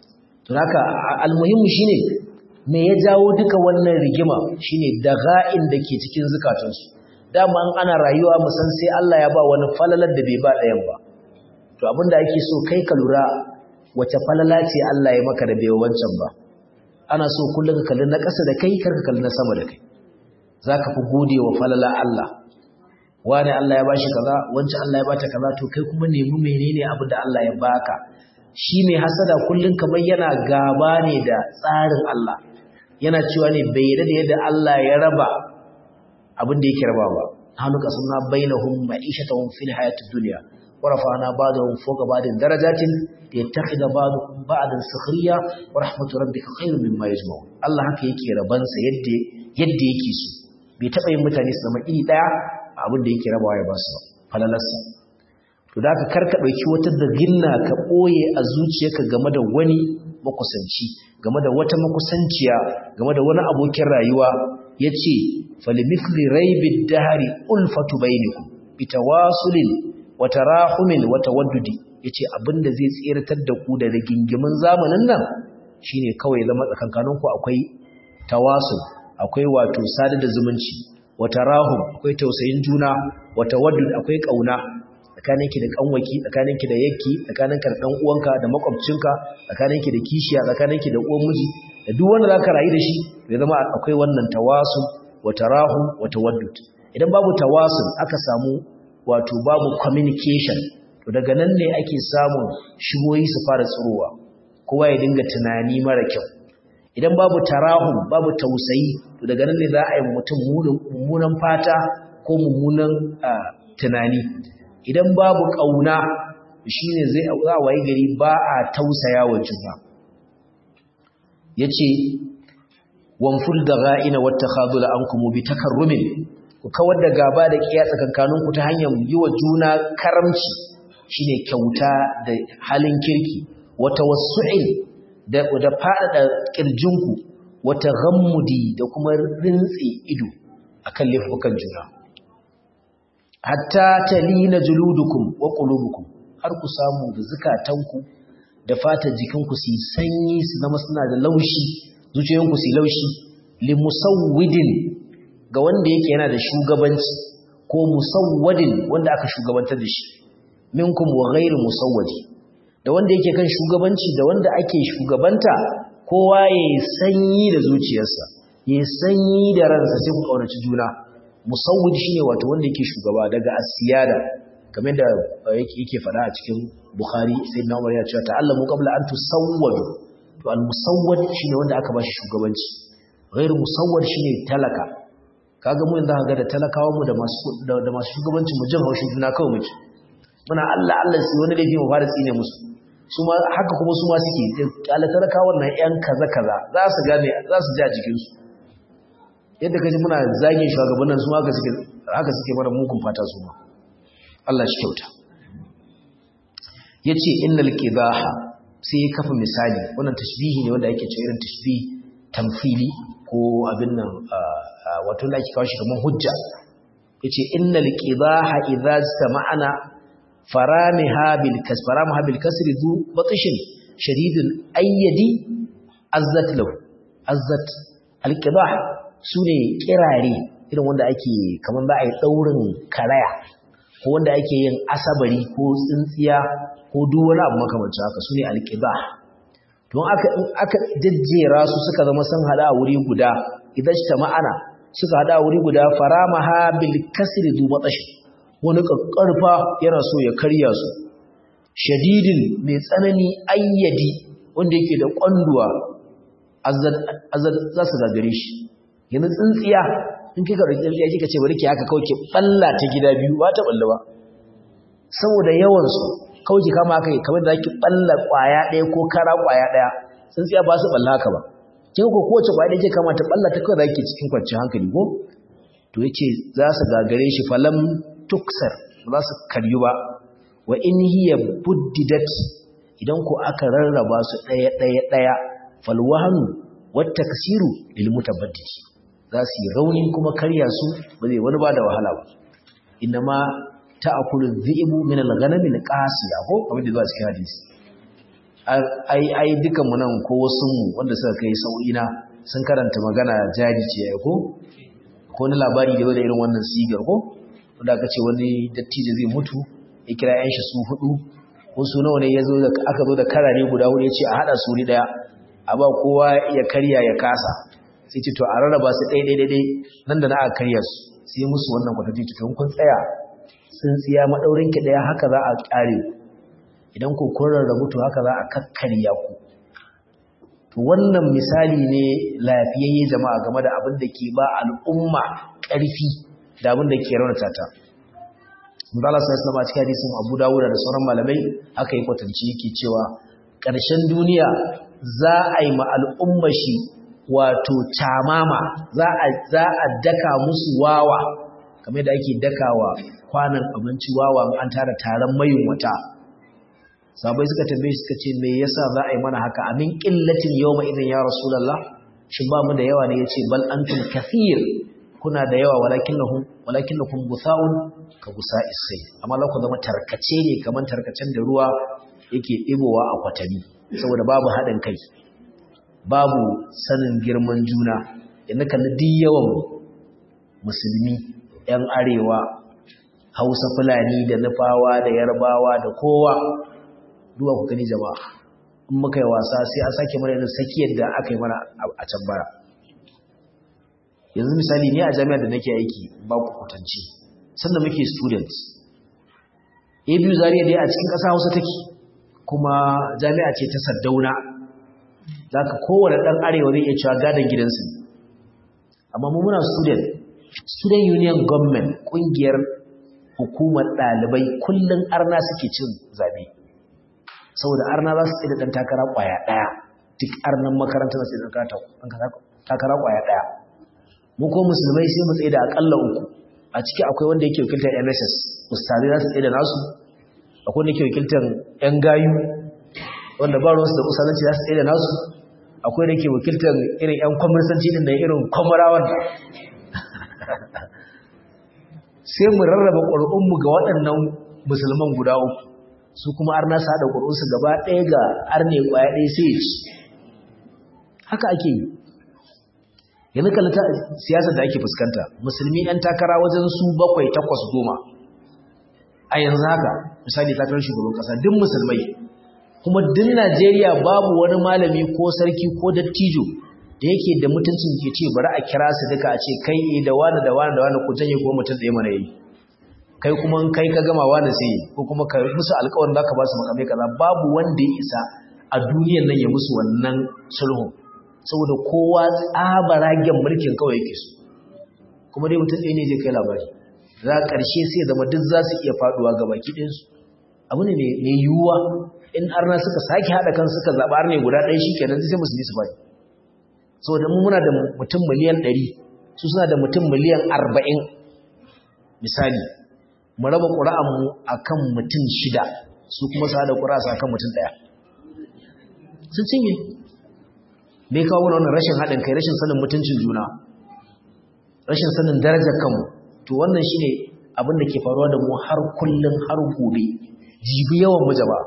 to haka almuhimmu shine me ya jawo duka wannan rigima shine daga'in da ke cikin zukatansu dama ana rayuwa musan sai Allah ya ba wani falalar da bai ba ɗayan ba to abinda ake so kai ka lura wace falala ce Allah ya maka da bai wancan ba ana so kullum ka kalli na ƙasa da kai kar ka kalli na sama da kai zaka fi gode wa falala Allah wani Allah ya bashi kaza wancan Allah ya bata kaza to kai kuma nemi menene abin da Allah ya baka shi mai hasada kullum kamar yana gaba ne da tsarin Allah yana cewa ne bai yarda da yadda Allah ya raba abin da yake rabawa hannu kasanna bainahum ma'ishatahum fil hayatid dunya ورفعنا بعضهم فوق بعض درجات ليتخذ بعضهم بعضا سخريا ورحمة ربك خير مما يجمعون الله haka yake rabansa yadda yadda yake so bai taba yin mutane su zama iri daya abin da yake rabawa ya ba su falalarsa to da ka karka dauki wata daginna ka boye a zuciyarka game da wani makusanci game da wata makusanciya game da wani abokin rayuwa yace falimithli raibid dahari ulfatu bainakum bitawasulin wata rahumin wata waddudi ya ce abinda zai tseratar da ku da rigingimin zamanin nan shine kawai zama tsakankaninku akwai tawasul akwai wato sada da zumunci wata rahum akwai tausayin juna wata waddud akwai kauna tsakaninki da kanwaki tsakaninki da yakki tsakaninka da dan uwanka da makwabcinka tsakaninki da kishiya tsakaninki da uwan miji da duk wanda zaka rayu da shi ya zama akwai wannan tawasul wata rahum wata waddud idan babu tawasul aka samu wato babu communication to daga nan ne ake samun shigoyi su fara tsirowa kowa ya dinga tunani mara kyau idan babu tarahum babu tausayi to daga nan ne za a yi mutum mummunan fata ko mummunan tunani idan babu kauna shine zai za waye gari ba a tausaya wa juna yace wanful dagha'ina wattakhadula ankum bi takarrumin ku kawar da gaba da kiya tsakankaninku ta hanyar yi wa juna karamci shine kyauta da halin kirki wata wasu'il da da faɗaɗa ƙirjinku wata ghammudi da kuma rintsi ido akan laifukan juna hatta talina juludukum wa qulubukum har ku samu da zukatanku da fatar jikinku su sanyi su zama suna da laushi zuciyoyinku su laushi limusawwidin ga wanda yake yana da shugabanci ko musawwadin wanda aka shugabantar da shi minkum wa ghairu musawwadi da wanda yake kan shugabanci da wanda ake shugabanta kowa yayi sanyi da zuciyarsa yayi sanyi da ransa sai ku kaunaci juna musawwid shine wato wanda yake shugaba daga asiyada kamar da yake yake fada a cikin bukhari sayyidina umar ya ce ta'allamu qabla an tusawwadu to al musawwad shine wanda aka bashi shugabanci ghairu musawwad shine talaka kaga mu yanzu ga da talakawan mu da masu da masu shugabancin mu jin haushin juna kawai muke muna Allah Allah sai wani laifi mu fara tsine musu su ma haka kuma su ma suke kala talakawan nan yan kaza kaza za su gane za su ji a jikin su yadda kaji muna zagin shugabannin su haka suke haka suke mana mugun fata su ma Allah shi kyauta yace innal qibaha sai ya kafa misali wannan tashbihi ne wanda ake cewa irin tashbihi tamfili ko abin nan wato da ake kawo shi kamar hujja yace innal qidaha idza sama'ana faramiha bil kas faramiha bil kasri du batishin shadidul ayyadi azzat lahu azzat al qidah sune kirare irin wanda ake kaman za a yi daurin karaya ko wanda ake yin asabari ko tsintsiya ko duk wani abu makamancin haka sune al qidah don aka aka jajjera su suka zama sun hada a wuri guda idan ta ma'ana suka hada a wuri guda faramaha bil kasri du batashi wani kakkarfa yana so ya karya su shadidin mai tsanani ayyadi wanda yake da kwanduwa azad za su gagare shi yanzu tsintsiya in kika ɗauki tsintsiya kika ce bari ki haka kawai ki balla ta gida biyu ba ta balla ba saboda yawan su kawai ki kama haka kamar da ki balla kwaya ɗaya ko kara kwaya ɗaya tsintsiya ba su balla haka ba kin ko kowace kwaya ɗaya kama ta balla ta kawai da ki cikin kwanciyar hankali ko to yace za su gagare shi falam tuksar ba za su karyu ba wa in hiya buddidat idan ko aka rarraba su ɗaya ɗaya ɗaya falwahanu wata kasiru lil mutabaddidi za su yi rauni kuma karya su ba zai wani ba da wahala ba inma ta'kulu dhi'bu min al-ghanam al-qasiya ko kamar da zuwa cikin hadisi ai ai dukan mu nan ko wasu mu wanda suka kai sau'ina sun karanta magana jari ce ai ko ko ni labari da irin wannan sigar ko wanda aka ce wani dattijo zai mutu ya kira yan shi su hudu ko su nawa ne ya zo da aka zo da karare guda hudu ya ce a hada su ni daya a ba kowa ya karya ya kasa sai ce to a rarraba su ɗaya ɗaya ɗaya nan da na aka karya su sai musu wannan kwatance to kun tsaya sun tsiya maɗaurin ki ɗaya haka za a ƙare idan ku kun rarrabu to haka za a kakkarya ku to wannan misali ne lafiyayye jama'a game da abin da ke ba al'umma ƙarfi da abin da ke raunata ta Mubala sai Islam a cikin hadisin Abu Dawud da sauran malamai aka yi kwatanci yake cewa ƙarshen duniya za a yi ma al'umma shi wato tamama za a za a daka musu wawa kamar da ake dakawa kwanan abinci wawa an tara taron mayin wata sabai suka tambaye suka ce me yasa za a yi mana haka amin qillatin yawma idan ya rasulullah shin ba mu da yawa ne yace bal antum kathir kuna da yawa walakinnahum walakinnakum gusaun ka gusa'is sai amma la ku zama tarkace ne kaman tarkacen da ruwa yake dibowa a kwatami saboda babu hadin kai babu sanin girman juna inda kalli duk yawan musulmi yan arewa hausa fulani da nufawa da yarbawa da kowa duwa ku gani jama'a in muka yi wasa sai an sake mana irin sakiyar da aka yi mana a can bara yanzu misali ne a jami'ar da nake aiki ba ku kwatanci sanda muke students a biyu zariya dai a cikin ƙasa hausa take kuma jami'a ce ta saddauna za ka kowane ɗan arewa zai iya cewa gadon gidansu amma mu muna student student union government ƙungiyar hukumar ɗalibai kullum arna suke cin zabe saboda arna za su tsaye da ɗan takara ƙwaya ɗaya duk arnan makaranta za su tsaye da takara ƙwaya ɗaya mu ko musulmai sai mu tsaye da aƙalla uku a ciki akwai wanda yake wakiltar mss ustazai za su tsaye da nasu akwai wanda yake wakiltar yan gayu wanda ba ruwansu da usalanci za su tsaye da nasu akwai da yake wakiltar irin yan kwamursanci din da irin kwamurawan sai mu rarraba ƙwar'unmu ga waɗannan musulman guda uku su kuma arna su haɗa ƙwar'unsu gaba ɗaya ga arne ƙwaya ɗaya sai ya ci haka ake yi yanzu kalli siyasar da ake fuskanta musulmi 'yan takara wajen su bakwai takwas goma a yanzu haka misali takarar shugaban ƙasa duk musulmai kuma duk najeriya babu wani malami ko sarki ko dattijo da yake da mutuncin ke ce bari a kira su duka a ce kai da wani da wani da wani ku janye ko mutum ɗaya mana yi kai kuma kai ka gama wani sai ko kuma ka musu alƙawarin za ka ba su makamai kaza babu wanda ya isa a duniyan nan ya musu wannan sulhun saboda kowa tsabaragen mulkin kawai yake su kuma dai mutum ɗaya ne zai kai labari za a ƙarshe sai zama duk za su iya faɗuwa ga baki ɗinsu abu ne mai yiwuwa in arna suka sake haɗa kan suka zaɓa ne guda ɗaya shi kenan sai musulmi su faɗi saboda mu muna da mutum miliyan ɗari su suna da mutum miliyan arba'in misali mu raba ƙura'anmu a kan mutum shida su kuma su haɗa ƙura'a a kan mutum ɗaya sun cinye me kawo mana wannan rashin haɗin kai rashin sanin mutuncin juna rashin sanin darajar kanmu to wannan shine abin da ke faruwa da mu har kullum har gobe jibi yawan mu jama'a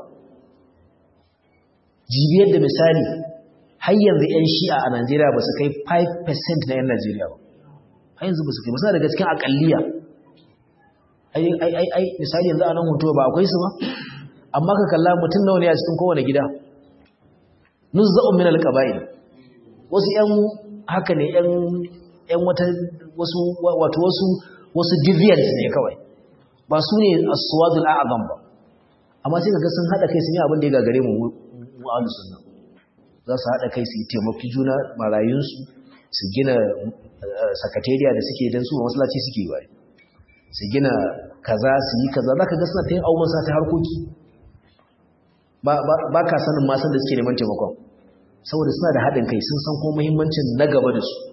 jibi yadda misali har yanzu 'yan shi'a a Najeriya ba su kai 5% na 'yan Najeriya ba har yanzu ba su kai ba suna daga cikin akalliya ai ai ai ai misali yanzu a nan hoto ba akwai su ba amma ka kalla mutum nawa ne a cikin kowane gida nuzza'un min alqaba'il wasu 'yan haka ne 'yan 'yan wata wasu wato wasu wasu deviants ne kawai ba su ne as-suwadul a'zam ba amma sai kaga sun hada kai sun yi abin da ya gagare mu mu ahlus sunna za su hada kai su yi taimaki juna marayunsu su gina sakatariya da suke dan su masallaci suke yi bai su gina kaza su yi kaza zaka ga suna ta yin abubuwan sa ta harkoki ba ba ka sanin ma san da suke neman taimakon saboda suna da haɗin kai sun san kuma muhimmancin na gaba da su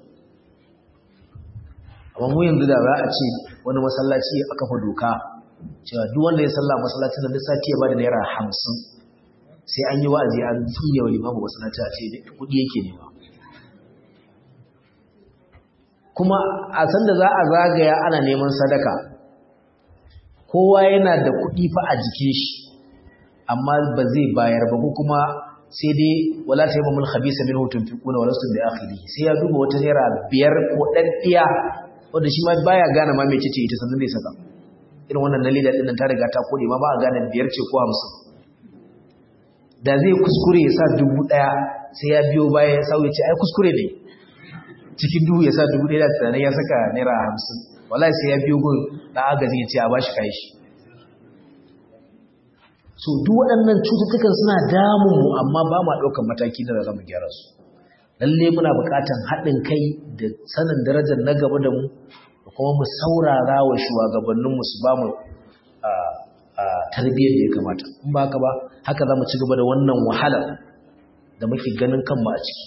amma mu yanzu da za a ce wani masallaci a kafa doka cewa duk wanda ya salla masallacin nan duk sati ya bada naira hamsin sai an yi wa'azi an tsine wa limamu masallaci a ce kuɗi yake nema kuma a san da za a zagaya ana neman sadaka kowa yana da kuɗi fa a jikin shi amma ba zai bayar ba ko kuma sai dai wala ta yi mamul khabisa min hutun fi kuna wala sun da akhiri sai ya duba wata naira biyar ko ɗan ɗiya wanda shi ma baya gane ma mecece ita sannan zai saka irin wannan na leda ɗin nan ta riga ta kone ma ba a gane biyar ce ko hamsin da zai kuskure ya sa dubu ɗaya sai ya biyo baya ya sauya ce ai kuskure ne cikin dubu ya sa dubu ɗaya da tunanin ya saka naira hamsin wallahi sai ya biyo gun ɗan agaji ya ce a bashi kayi shi so duk waɗannan cututtukan suna damun mu amma ba ma ɗaukar mataki da za mu gyara su lalle muna buƙatar haɗin kai da sanin darajar na gaba da mu da kuma mu saurara wa shugabanninmu su ba mu tarbiyyar da ya kamata in ba haka ba haka za mu ci gaba da wannan wahalar da muke ganin kanmu a ciki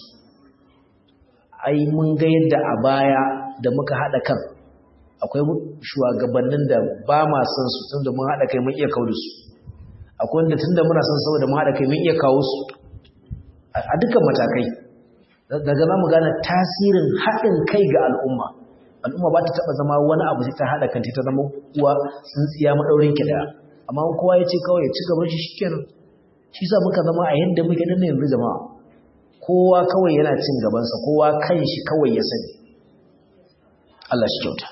ai mun ga yadda a baya da muka haɗa kan akwai shugabannin da ba ma son su tun da mun haɗa kai mun iya kawo da su akwai wanda tun da muna son saboda mun haɗa kai mun iya kawo su a dukkan matakai daga za mu gane tasirin haɗin kai ga al'umma al'umma ba ta taɓa zama wani abu sai ta haɗa kanta ta zama uwa tsintsiya maɗaurin ki ɗaya amma kowa ya ce kawai ya ci gaban shi shikenan shi sa muka zama a yadda muke nan yanzu jama'a kowa kawai yana cin gabansa kowa kan shi kawai ya sani Allah shi kyauta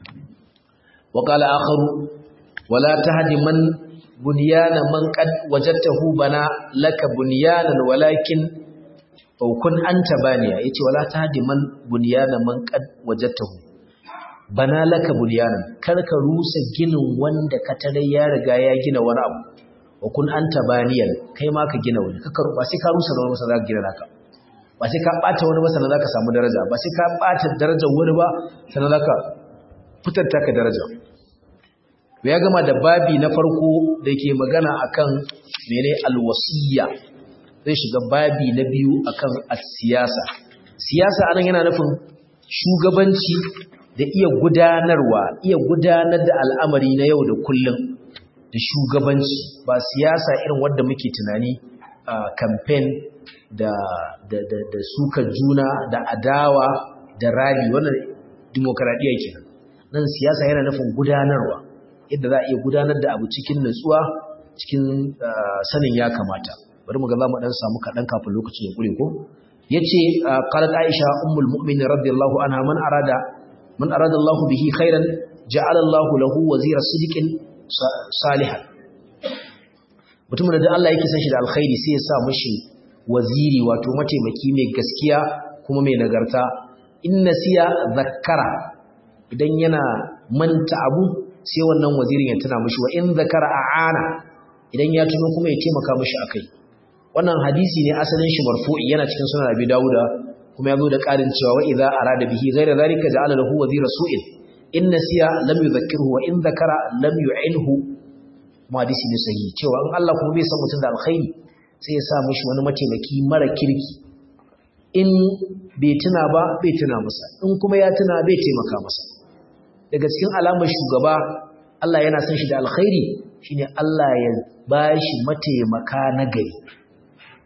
wa qala akharu wala tahdi man bunyana man qad wajadtahu bana laka bunyanan walakin aw kun anta baniya yace wala tahdi man bunyana man qad wajadtahu bana laka bunyanan kar ka rusa ginin wanda ka tare ya riga ya gina wani abu wa kun anta baniyan kai ma ka gina wani kaka ba sai ka rusa da wani masa za ka gina naka ba sai ka bata wani ba sannan za ka samu daraja ba sai ka bata darajar wani ba sannan za ka fitar taka daraja ya gama da babi na farko da ke magana akan mene alwasiyya zai shiga babi na biyu akan siyasa siyasa anan yana nufin shugabanci da iya gudanarwa iya gudanar da al'amari na yau da kullum da shugabanci ba siyasa irin wadda muke tunani a campaign da da da da suka juna da adawa da rali wannan demokradiya kenan nan siyasa yana nufin gudanarwa yadda za a iya gudanar da abu cikin nutsuwa cikin sanin ya kamata bari mu ga za mu dan samu kaɗan kafin lokacin ya ƙure ko yace qalat aisha ummul mu'minin radiyallahu anha man arada man arada Allah bihi khairan ja'ala Allah lahu wazira sidiqin salihan mutumin da Allah yake san shi da alkhairi sai ya sa mishi waziri wato mataimaki mai gaskiya kuma mai nagarta in nasiya zakkara idan yana manta abu sai wannan wazirin ya tuna mishi wa in zakara a'ana idan ya tuno kuma ya taimaka mishi akai wannan hadisi ne asalin shi marfu'i yana cikin sunan Abi Dawuda kuma yazo da ƙarin cewa wa idza arada bihi ghayra zalika ja'ala lahu wazira su'il in nasiya lam yudhakkirhu wa in zakara lam yu'inhu mu hadisi ne sahihi cewa in Allah kuma bai san mutum da alkhairi sai ya sa mishi wani mataimaki mara kirki in bai tuna ba bai tuna masa in kuma ya tuna bai taimaka masa daga cikin alamar shugaba Allah yana son shi da alkhairi shine Allah ya bashi mataimaka na gari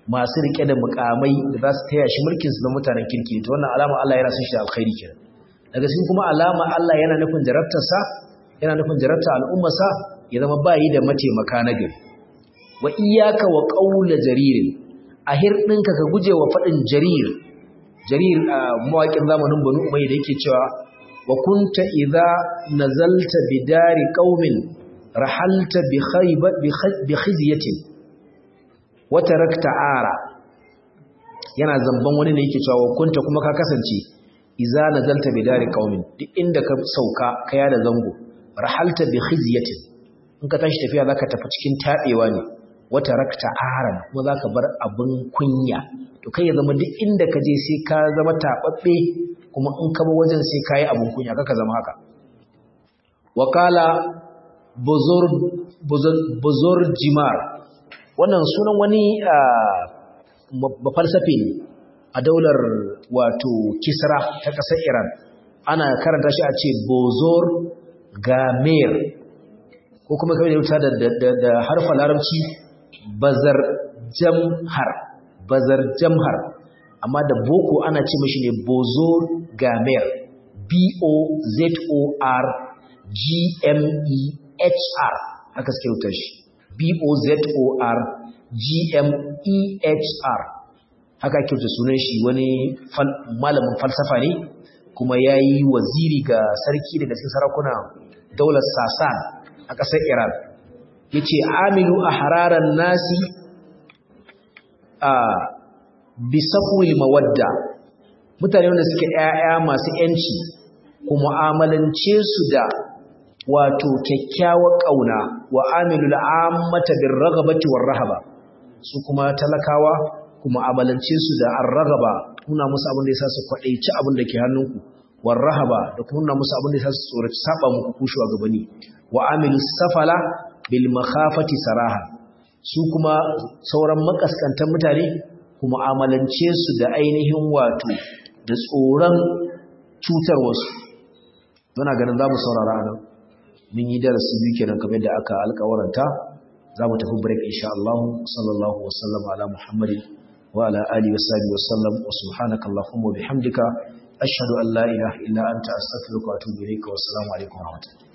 masu rike da mukamai da za su taya shi mulkin su na mutanen kirki to wannan alama Allah yana son shi da alkhairi kenan daga cikin kuma alama Allah yana nufin jarabtarsa yana nufin jarabta al'ummarsa ya zama bayi da mataimaka na gari wa iyyaka wa qawla jarir a hirdinka ka guje wa fadin jarir jarir a mawaƙin zamanin Banu Umayya da yake cewa wa kunta idza nazalta bidari qaumin rahalta bi khayba bi khizyatin wa tarakta ara yana zamban wani ne yake cewa wa kunta kuma ka kasance idza nazalta bidari qaumin duk inda ka sauka kaya da zango rahalta bi khizyatin in ka tashi tafiya zaka tafi cikin tabewa ne wata rakta aran kuma zaka bar abin kunya to kai ya zama duk inda ka je sai ka zama tababbe kuma in ka ba wajen sai kai abin kunya kaka zama haka wakala buzur buzur buzur jimar wannan sunan wani ba falsafe ne a daular wato kisra ta ƙasar iran ana karanta shi a ce bozor gamer ko kuma kawai da da da harfa larabci bazar jamhar bazar jamhar amma da boko ana ce mashi ne bozor gamer b o z o r g m e h r haka suke rubuta shi b o z o r g m e h r haka ake rubuta sunan shi wani malamin falsafa ne kuma yayi waziri ga sarki daga cikin sarakuna daular sasan a ƙasar Iran ya ce amilu a hararar nasi a bisafuwil mawadda mutane wanda suke ‘ya'ya masu ‘yanci ku mu'amalance su da wato kyakkyawar ƙauna wa amilu la'ammata bin ragabati war rahaba su kuma talakawa ku mu'amalance su da an ragaba nuna musu abin da ya sa su kwaɗaici abin da ke hannunku war rahaba da kuma nuna musu abin da ya sa su tsoraci saba muku kushewa gabani wa amilu safala bil makhafati saraha su kuma sauran makaskantan mutane kuma amalance su da ainihin wato da tsoron cutar wasu muna ganin za mu saurara nan mun yi darasi biyu kenan kamar da aka alƙawaranta za mu tafi break insha Allah sallallahu wa sallam ala muhammadin wa ala alihi wa sahbihi wa sallam wa subhanaka allahumma wa bihamdika ashhadu an la ilaha illa anta astaghfiruka wa atubu ilayka wa assalamu alaikum wa rahmatullahi